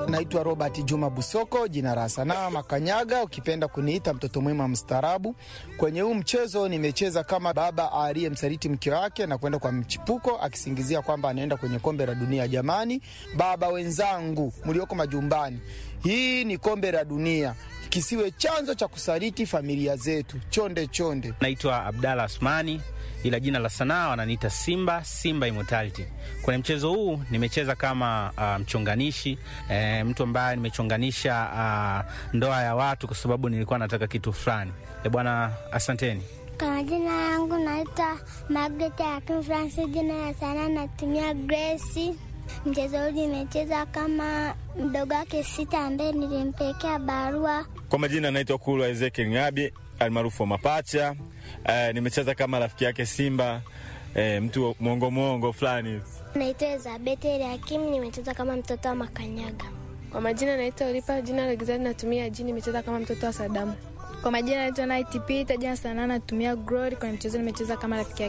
Naitwa Robert Juma Busoko, jina la sanaa Makanyaga, ukipenda kuniita mtoto mwema mstaarabu. Kwenye huu mchezo nimecheza kama baba aliyemsaliti mke wake na kwenda kwa mchipuko akisingizia kwamba anaenda kwenye kombe la dunia. Jamani, baba wenzangu mlioko majumbani, hii ni kombe la dunia, kisiwe chanzo cha kusaliti familia zetu. Chonde chonde. Naitwa Abdalla Asmani ila jina la sanaa wananiita Simba, Simba Immortality. Kwenye mchezo huu nimecheza kama uh, mchonganishi e, mtu ambaye nimechonganisha uh, ndoa ya watu kwa sababu nilikuwa nataka kitu fulani. E bwana, asanteni. Kwa majina yangu naitwa Margaret Akin Francis, jina ya sanaa natumia Grace. Mchezo huu nimecheza kama mdogo wake Sita ambaye nilimpelekea barua. Kwa majina naitwa Kulwa Ezekiel Ngabi almaarufu wa Mapacha. Uh, nimecheza kama rafiki yake Simba, uh, mtu mwongo mwongo fulani. Naitwa Elizabeth Eliakim, nimecheza kama mtoto wa Makanyaga. Kwa majina naitwa Olipa, jina la gizani natumia jini, nimecheza kama mtoto wa Sadamu. Kwa majina naitwa Night Peter, jina sanaa natumia Glory. Kwenye mchezo nimecheza kama rafiki yake